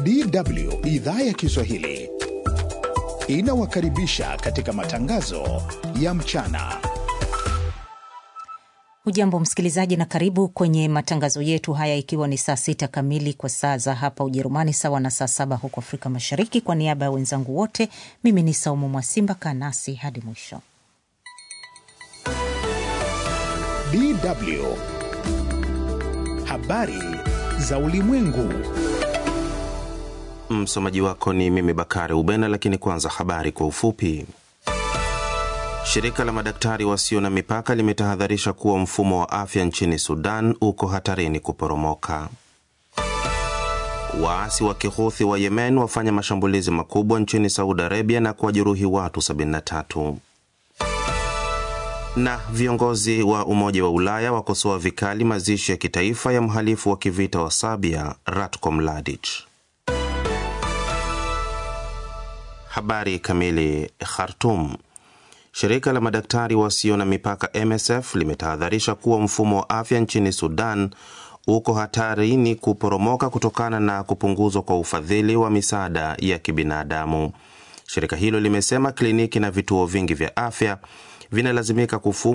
DW idhaa ya Kiswahili inawakaribisha katika matangazo ya mchana. Hujambo msikilizaji, na karibu kwenye matangazo yetu haya, ikiwa ni saa sita kamili kwa saa za hapa Ujerumani, sawa na saa saba huko Afrika Mashariki. Kwa niaba ya wenzangu wote, mimi ni Saumu Mwasimba. Kaa nasi hadi mwisho. DW habari za ulimwengu. Msomaji wako ni mimi Bakari Ubena, lakini kwanza habari kwa ufupi. Shirika la madaktari wasio na mipaka limetahadharisha kuwa mfumo wa afya nchini Sudan uko hatarini kuporomoka. Waasi wa Kihuthi wa Yemen wafanya mashambulizi makubwa nchini Saudi Arabia na kuwajeruhi watu 73. Na viongozi wa Umoja wa Ulaya wakosoa vikali mazishi ya kitaifa ya mhalifu wa kivita wa Serbia Ratko Mladic. Habari kamili. Khartum. Shirika la madaktari wasio na mipaka MSF limetahadharisha kuwa mfumo wa afya nchini Sudan uko hatarini kuporomoka kutokana na kupunguzwa kwa ufadhili wa misaada ya kibinadamu. Shirika hilo limesema kliniki na vituo vingi vya afya vinalazimika kufungwa